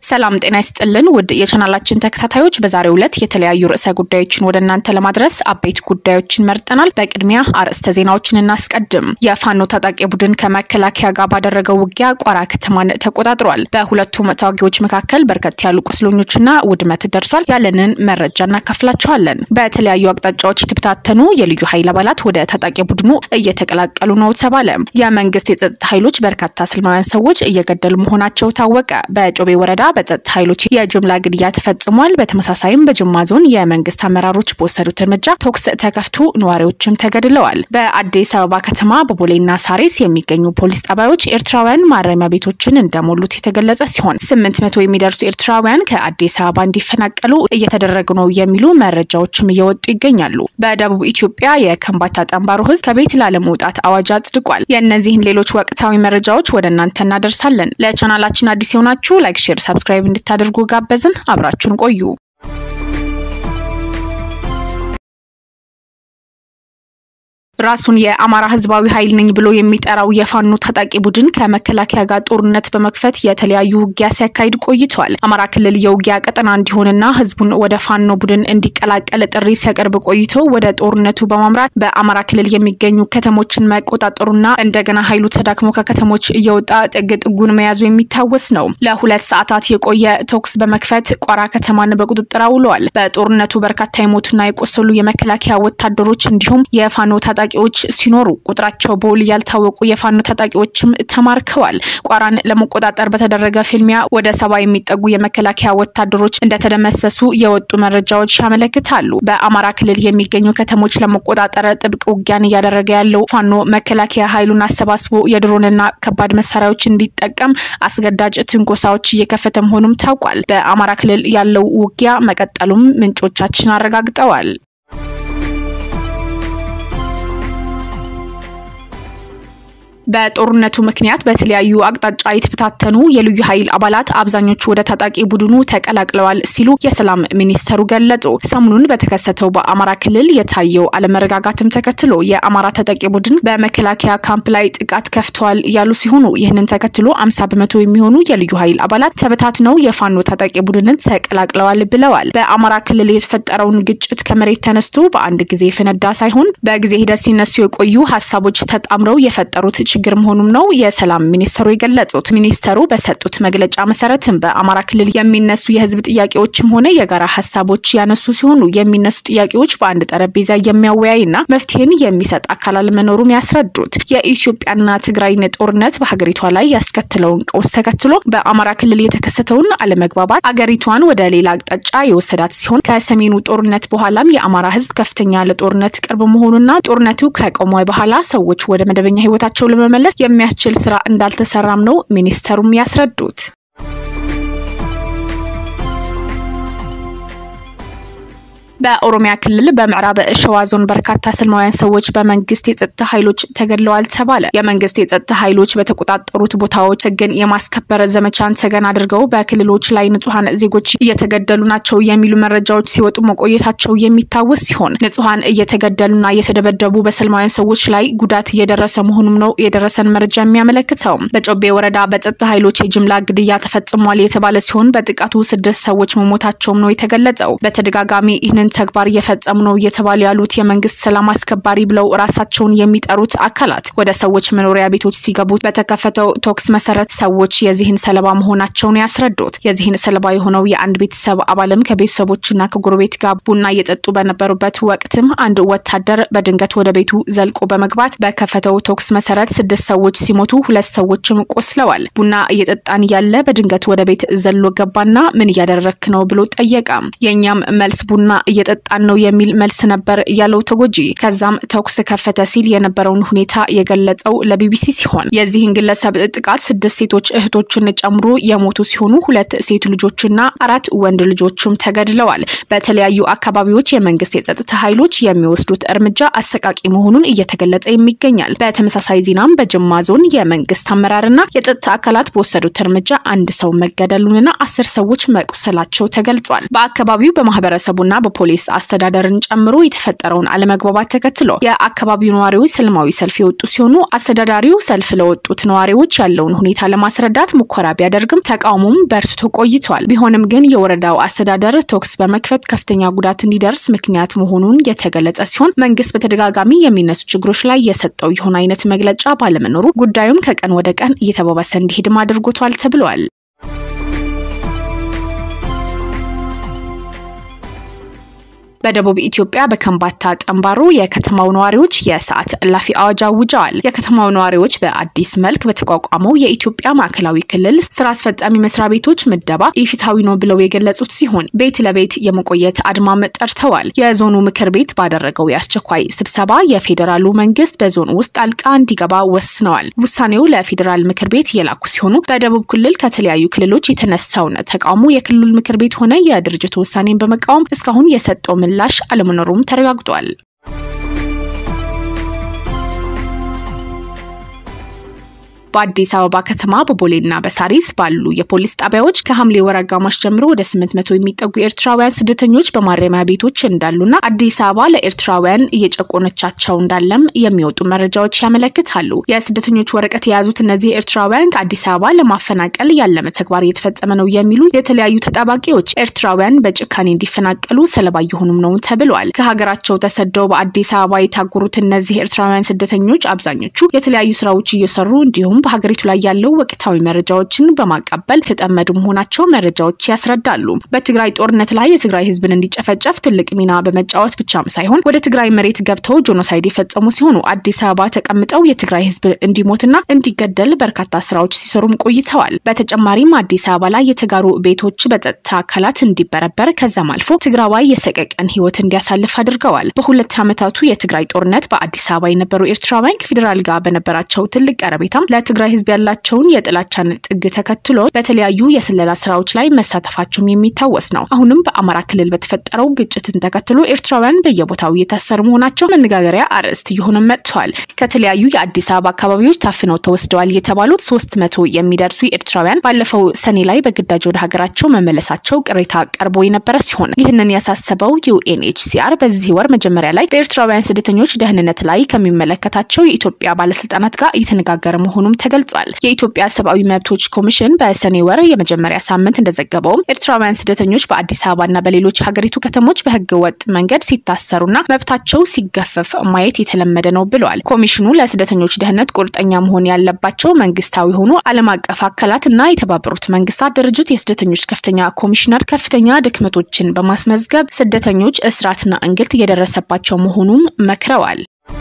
ሰላም ጤና ይስጥልን ውድ የቻናላችን ተከታታዮች፣ በዛሬው ዕለት የተለያዩ ርዕሰ ጉዳዮችን ወደ እናንተ ለማድረስ አበይት ጉዳዮችን መርጠናል። በቅድሚያ አርዕስተ ዜናዎችን እናስቀድም። የፋኖ ታጣቂ ቡድን ከመከላከያ ጋር ባደረገው ውጊያ ቋራ ከተማን ተቆጣጥሯል። በሁለቱም ተዋጊዎች መካከል በርከት ያሉ ቁስለኞችና ውድመት ደርሷል። ያለንን መረጃ እናካፍላችኋለን። በተለያዩ አቅጣጫዎች የተበታተኑ የልዩ ኃይል አባላት ወደ ታጣቂ ቡድኑ እየተቀላቀሉ ነው ተባለ። የመንግስት የጸጥታ ኃይሎች በርካታ ሰላማውያን ሰዎች እየገደሉ መሆናቸው ታወቀ። በጮቤ ወረዳ በጸጥታ ኃይሎች የጅምላ ግድያ ተፈጽሟል። በተመሳሳይም በጅማ ዞን የመንግስት አመራሮች በወሰዱት እርምጃ ተኩስ ተከፍቶ ነዋሪዎችም ተገድለዋል። በአዲስ አበባ ከተማ በቦሌና ሳሬስ የሚገኙ ፖሊስ ጣቢያዎች ኤርትራውያን ማረሚያ ቤቶችን እንደሞሉት የተገለጸ ሲሆን ስምንት መቶ የሚደርሱ ኤርትራውያን ከአዲስ አበባ እንዲፈናቀሉ እየተደረጉ ነው የሚሉ መረጃዎችም እየወጡ ይገኛሉ። በደቡብ ኢትዮጵያ የከምባታ ጠንባሮ ህዝብ ከቤት ላለመውጣት አዋጅ አጽድቋል። የእነዚህን ሌሎች ወቅታዊ መረጃዎች ወደ እናንተ እናደርሳለን። ለቻናላችን አዲስ የሆናችሁ ላይክ፣ ሼር፣ ሰብስክራይብ እንድታደርጉ ጋበዝን። አብራችሁን ቆዩ። ራሱን የአማራ ህዝባዊ ኃይል ነኝ ብሎ የሚጠራው የፋኖ ታጣቂ ቡድን ከመከላከያ ጋር ጦርነት በመክፈት የተለያዩ ውጊያ ሲያካሂድ ቆይቷል። አማራ ክልል የውጊያ ቀጠና እንዲሆንና ህዝቡን ወደ ፋኖ ቡድን እንዲቀላቀል ጥሪ ሲያቀርብ ቆይቶ ወደ ጦርነቱ በማምራት በአማራ ክልል የሚገኙ ከተሞችን መቆጣጠሩና እንደገና ኃይሉ ተዳክሞ ከከተሞች እየወጣ ጥግ ጥጉን መያዙ የሚታወስ ነው። ለሁለት ሰዓታት የቆየ ተኩስ በመክፈት ቋራ ከተማን በቁጥጥር አውለዋል። በጦርነቱ በርካታ የሞቱና የቆሰሉ የመከላከያ ወታደሮች እንዲሁም የፋኖ ታጣቂ ታጣቂዎች ሲኖሩ ቁጥራቸው በውል ያልታወቁ የፋኖ ታጣቂዎችም ተማርከዋል። ቋራን ለመቆጣጠር በተደረገ ፍልሚያ ወደ ሰባ የሚጠጉ የመከላከያ ወታደሮች እንደተደመሰሱ የወጡ መረጃዎች ያመለክታሉ። በአማራ ክልል የሚገኙ ከተሞች ለመቆጣጠር ጥብቅ ውጊያን እያደረገ ያለው ፋኖ መከላከያ ኃይሉን አሰባስቦ የድሮንና ከባድ መሳሪያዎች እንዲጠቀም አስገዳጅ ትንኮሳዎች እየከፈተ መሆኑም ታውቋል። በአማራ ክልል ያለው ውጊያ መቀጠሉም ምንጮቻችን አረጋግጠዋል። በጦርነቱ ምክንያት በተለያዩ አቅጣጫ የተበታተኑ የልዩ ኃይል አባላት አብዛኞቹ ወደ ታጣቂ ቡድኑ ተቀላቅለዋል ሲሉ የሰላም ሚኒስተሩ ገለጹ። ሰሞኑን በተከሰተው በአማራ ክልል የታየው አለመረጋጋትም ተከትሎ የአማራ ታጣቂ ቡድን በመከላከያ ካምፕ ላይ ጥቃት ከፍተዋል ያሉ ሲሆኑ ይህንን ተከትሎ አምሳ በመቶ የሚሆኑ የልዩ ኃይል አባላት ተበታትነው የፋኖ ታጣቂ ቡድንን ተቀላቅለዋል ብለዋል። በአማራ ክልል የተፈጠረውን ግጭት ከመሬት ተነስቶ በአንድ ጊዜ የፈነዳ ሳይሆን በጊዜ ሂደት ሲነሱ የቆዩ ሀሳቦች ተጣምረው የፈጠሩት ችግር መሆኑም ነው የሰላም ሚኒስተሩ የገለጹት። ሚኒስተሩ በሰጡት መግለጫ መሰረትም በአማራ ክልል የሚነሱ የህዝብ ጥያቄዎችም ሆነ የጋራ ሀሳቦች ያነሱ ሲሆኑ የሚነሱ ጥያቄዎች በአንድ ጠረጴዛ የሚያወያይና መፍትሄን የሚሰጥ አካል አለመኖሩም ያስረዱት የኢትዮጵያና ትግራይን ጦርነት በሀገሪቷ ላይ ያስከትለውን ቀውስ ተከትሎ በአማራ ክልል የተከሰተውን አለመግባባት አገሪቷን ወደ ሌላ አቅጣጫ የወሰዳት ሲሆን ከሰሜኑ ጦርነት በኋላም የአማራ ህዝብ ከፍተኛ ለጦርነት ቅርብ መሆኑና ጦርነቱ ከቆመ በኋላ ሰዎች ወደ መደበኛ ህይወታቸው ለመመለስ የሚያስችል ስራ እንዳልተሰራም ነው ሚኒስተሩም ያስረዱት። በኦሮሚያ ክልል በምዕራብ ሸዋ ዞን በርካታ ሰላማውያን ሰዎች በመንግስት የጸጥታ ኃይሎች ተገድለዋል ተባለ። የመንግስት የጸጥታ ኃይሎች በተቆጣጠሩት ቦታዎች ህግን የማስከበር ዘመቻን ተገን አድርገው በክልሎች ላይ ንጹሐን ዜጎች እየተገደሉ ናቸው የሚሉ መረጃዎች ሲወጡ መቆየታቸው የሚታወስ ሲሆን ንጹሐን እየተገደሉና እየተደበደቡ በሰላማውያን ሰዎች ላይ ጉዳት እየደረሰ መሆኑም ነው የደረሰን መረጃ የሚያመለክተው። በጮቤ ወረዳ በጸጥታ ኃይሎች የጅምላ ግድያ ተፈጽሟል የተባለ ሲሆን በጥቃቱ ስድስት ሰዎች መሞታቸውም ነው የተገለጸው። በተደጋጋሚ ይህንን ተግባር እየፈጸሙ ነው እየተባሉ ያሉት የመንግስት ሰላም አስከባሪ ብለው ራሳቸውን የሚጠሩት አካላት ወደ ሰዎች መኖሪያ ቤቶች ሲገቡ በተከፈተው ቶክስ መሰረት ሰዎች የዚህን ሰለባ መሆናቸውን ያስረዱት። የዚህን ሰለባ የሆነው የአንድ ቤተሰብ አባልም ከቤተሰቦችና ከጎረቤት ጋር ቡና እየጠጡ በነበሩበት ወቅትም አንድ ወታደር በድንገት ወደ ቤቱ ዘልቆ በመግባት በከፈተው ቶክስ መሰረት ስድስት ሰዎች ሲሞቱ ሁለት ሰዎችም ቆስለዋል። ቡና እየጠጣን ያለ በድንገት ወደ ቤት ዘሎ ገባና ምን እያደረክ ነው ብሎ ጠየቀ። የእኛም መልስ ቡና እየጠጣን ነው የሚል መልስ ነበር ያለው ተጎጂ። ከዛም ተኩስ ከፈተ ሲል የነበረውን ሁኔታ የገለጸው ለቢቢሲ ሲሆን የዚህን ግለሰብ ጥቃት ስድስት ሴቶች እህቶችን ጨምሮ የሞቱ ሲሆኑ ሁለት ሴት ልጆችና አራት ወንድ ልጆችም ተገድለዋል። በተለያዩ አካባቢዎች የመንግስት የጸጥታ ኃይሎች የሚወስዱት እርምጃ አሰቃቂ መሆኑን እየተገለጸ ይገኛል። በተመሳሳይ ዜናም በጅማ ዞን የመንግስት አመራርና የጸጥታ አካላት በወሰዱት እርምጃ አንድ ሰው መገደሉንና አስር ሰዎች መቁሰላቸው ተገልጿል። በአካባቢው በማህበረሰቡና በፖ የፖሊስ አስተዳደርን ጨምሮ የተፈጠረውን አለመግባባት ተከትሎ የአካባቢው ነዋሪዎች ሰላማዊ ሰልፍ የወጡ ሲሆኑ አስተዳዳሪው ሰልፍ ለወጡት ነዋሪዎች ያለውን ሁኔታ ለማስረዳት ሙከራ ቢያደርግም ተቃውሞም በርትቶ ቆይቷል። ቢሆንም ግን የወረዳው አስተዳደር ተኩስ በመክፈት ከፍተኛ ጉዳት እንዲደርስ ምክንያት መሆኑን የተገለጸ ሲሆን መንግስት በተደጋጋሚ የሚነሱ ችግሮች ላይ የሰጠው የሆነ አይነት መግለጫ ባለመኖሩ ጉዳዩም ከቀን ወደ ቀን እየተባባሰ እንዲሄድም አድርጎቷል ተብሏል። በደቡብ ኢትዮጵያ በከምባታ ጠምባሮ የከተማው ነዋሪዎች የሰዓት እላፊ አዋጅ አውጀዋል። የከተማው ነዋሪዎች በአዲስ መልክ በተቋቋመው የኢትዮጵያ ማዕከላዊ ክልል ስራ አስፈጻሚ መስሪያ ቤቶች ምደባ ኢፍትሐዊ ነው ብለው የገለጹት ሲሆን ቤት ለቤት የመቆየት አድማም ጠርተዋል። የዞኑ ምክር ቤት ባደረገው የአስቸኳይ ስብሰባ የፌዴራሉ መንግስት በዞኑ ውስጥ ጣልቃ እንዲገባ ወስነዋል። ውሳኔው ለፌዴራል ምክር ቤት የላኩ ሲሆኑ በደቡብ ክልል ከተለያዩ ክልሎች የተነሳውን ተቃውሞ የክልሉ ምክር ቤት ሆነ የድርጅቱ ውሳኔን በመቃወም እስካሁን የሰጠው ምላሽ አለመኖሩም ተረጋግጧል። በአዲስ አበባ ከተማ በቦሌና በሳሪስ ባሉ የፖሊስ ጣቢያዎች ከሐምሌ ወር አጋማሽ ጀምሮ ወደ ስምንት መቶ የሚጠጉ ኤርትራውያን ስደተኞች በማረሚያ ቤቶች እንዳሉና አዲስ አበባ ለኤርትራውያን እየጨቆነቻቸው እንዳለም የሚወጡ መረጃዎች ያመለክታሉ። የስደተኞች ወረቀት የያዙት እነዚህ ኤርትራውያን ከአዲስ አበባ ለማፈናቀል ያለመ ተግባር እየተፈጸመ ነው የሚሉ የተለያዩ ተጠባቂዎች ኤርትራውያን በጭካኔ እንዲፈናቀሉ ሰለባ እየሆኑም ነው ተብለዋል። ከሀገራቸው ተሰደው በአዲስ አበባ የታጎሩት እነዚህ ኤርትራውያን ስደተኞች አብዛኞቹ የተለያዩ ስራዎች እየሰሩ እንዲሁም በሀገሪቱ ላይ ያለው ወቅታዊ መረጃዎችን በማቀበል የተጠመዱ መሆናቸው መረጃዎች ያስረዳሉ። በትግራይ ጦርነት ላይ የትግራይ ህዝብን እንዲጨፈጨፍ ትልቅ ሚና በመጫወት ብቻም ሳይሆን ወደ ትግራይ መሬት ገብተው ጄኖሳይድ የፈጸሙ ሲሆኑ አዲስ አበባ ተቀምጠው የትግራይ ህዝብ እንዲሞትና እንዲገደል በርካታ ስራዎች ሲሰሩም ቆይተዋል። በተጨማሪም አዲስ አበባ ላይ የተጋሩ ቤቶች በጸጥታ አካላት እንዲበረበር ከዛም አልፎ ትግራዋይ የሰቀቀን ህይወት እንዲያሳልፍ አድርገዋል። በሁለት ዓመታቱ የትግራይ ጦርነት በአዲስ አበባ የነበሩ ኤርትራውያን ከፌዴራል ጋር በነበራቸው ትልቅ ቀረቤታም ትግራይ ህዝብ ያላቸውን የጥላቻን ጥግ ተከትሎ በተለያዩ የስለላ ስራዎች ላይ መሳተፋቸውም የሚታወስ ነው። አሁንም በአማራ ክልል በተፈጠረው ግጭትን ተከትሎ ኤርትራውያን በየቦታው እየታሰሩ መሆናቸው መነጋገሪያ አርዕስት እየሆነ መጥተዋል። ከተለያዩ የአዲስ አበባ አካባቢዎች ታፍነው ተወስደዋል የተባሉት ሶስት መቶ የሚደርሱ ኤርትራውያን ባለፈው ሰኔ ላይ በግዳጅ ወደ ሀገራቸው መመለሳቸው ቅሬታ ቀርቦ የነበረ ሲሆን ይህንን ያሳሰበው ዩኤንኤችሲአር በዚህ ወር መጀመሪያ ላይ በኤርትራውያን ስደተኞች ደህንነት ላይ ከሚመለከታቸው የኢትዮጵያ ባለስልጣናት ጋር እየተነጋገረ መሆኑም ተገልጿል። የኢትዮጵያ ሰብአዊ መብቶች ኮሚሽን በሰኔ ወር የመጀመሪያ ሳምንት እንደዘገበውም ኤርትራውያን ስደተኞች በአዲስ አበባና በሌሎች ሀገሪቱ ከተሞች በህገ ወጥ መንገድ ሲታሰሩና መብታቸው ሲገፈፍ ማየት የተለመደ ነው ብለዋል። ኮሚሽኑ ለስደተኞች ደህንነት ቁርጠኛ መሆን ያለባቸው መንግስታዊ የሆኑ ዓለም አቀፍ አካላት እና የተባበሩት መንግስታት ድርጅት የስደተኞች ከፍተኛ ኮሚሽነር ከፍተኛ ድክመቶችን በማስመዝገብ ስደተኞች እስራትና እንግልት እየደረሰባቸው መሆኑም መክረዋል።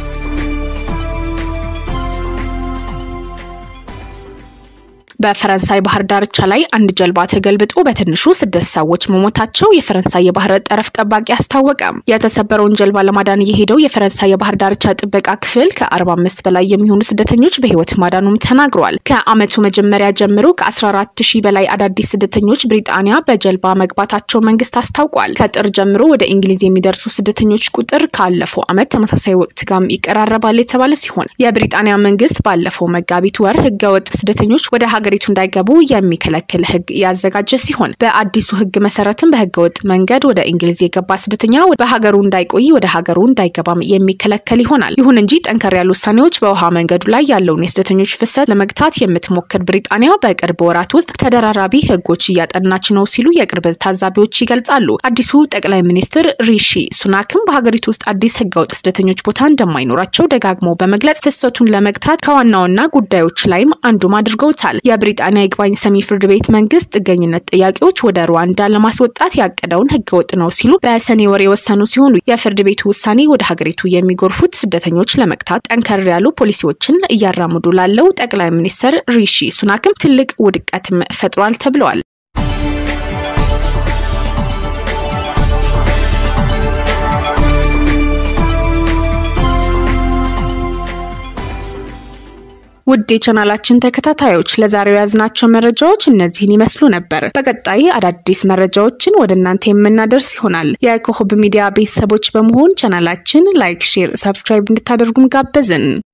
በፈረንሳይ ባህር ዳርቻ ላይ አንድ ጀልባ ተገልብጦ በትንሹ ስድስት ሰዎች መሞታቸው የፈረንሳይ የባህር ጠረፍ ጠባቂ አስታወቀ። የተሰበረውን ጀልባ ለማዳን የሄደው የፈረንሳይ የባህር ዳርቻ ጥበቃ ክፍል ከ45 በላይ የሚሆኑ ስደተኞች በህይወት ማዳኑም ተናግሯል። ከአመቱ መጀመሪያ ጀምሮ ከ14 ሺህ በላይ አዳዲስ ስደተኞች ብሪጣንያ በጀልባ መግባታቸው መንግስት አስታውቋል። ከጥር ጀምሮ ወደ እንግሊዝ የሚደርሱ ስደተኞች ቁጥር ካለፈው አመት ተመሳሳይ ወቅት ጋርም ይቀራረባል የተባለ ሲሆን የብሪጣንያ መንግስት ባለፈው መጋቢት ወር ህገወጥ ስደተኞች ወደ ሀገሪቱ እንዳይገቡ የሚከለክል ህግ ያዘጋጀ ሲሆን በአዲሱ ህግ መሰረትም በህገወጥ መንገድ ወደ እንግሊዝ የገባ ስደተኛ በሀገሩ እንዳይቆይ ወደ ሀገሩ እንዳይገባም የሚከለከል ይሆናል። ይሁን እንጂ ጠንከር ያሉ ውሳኔዎች በውሃ መንገዱ ላይ ያለውን የስደተኞች ፍሰት ለመግታት የምትሞክር ብሪጣንያ በቅርብ ወራት ውስጥ ተደራራቢ ህጎች እያጠናች ነው ሲሉ የቅርብ ታዛቢዎች ይገልጻሉ። አዲሱ ጠቅላይ ሚኒስትር ሪሺ ሱናክም በሀገሪቱ ውስጥ አዲስ ህገወጥ ስደተኞች ቦታ እንደማይኖራቸው ደጋግመው በመግለጽ ፍሰቱን ለመግታት ከዋና ዋና ጉዳዮች ላይም አንዱም አድርገውታል። የብሪጣንያ ይግባኝ ሰሚ ፍርድ ቤት መንግስት ጥገኝነት ጥያቄዎች ወደ ሩዋንዳ ለማስወጣት ያቀደውን ህገወጥ ነው ሲሉ በሰኔ ወር የወሰኑ ሲሆኑ የፍርድ ቤቱ ውሳኔ ወደ ሀገሪቱ የሚጎርፉት ስደተኞች ለመግታት ጠንከር ያሉ ፖሊሲዎችን እያራምዱ ላለው ጠቅላይ ሚኒስትር ሪሺ ሱናክም ትልቅ ውድቀትም ፈጥሯል ተብለዋል። ውድ የቻናላችን ተከታታዮች ለዛሬው የያዝናቸው መረጃዎች እነዚህን ይመስሉ ነበር። በቀጣይ አዳዲስ መረጃዎችን ወደ እናንተ የምናደርስ ይሆናል። የኮከብ ሚዲያ ቤተሰቦች በመሆን ቻናላችን ላይክ፣ ሼር፣ ሰብስክራይብ እንድታደርጉም ጋበዝን።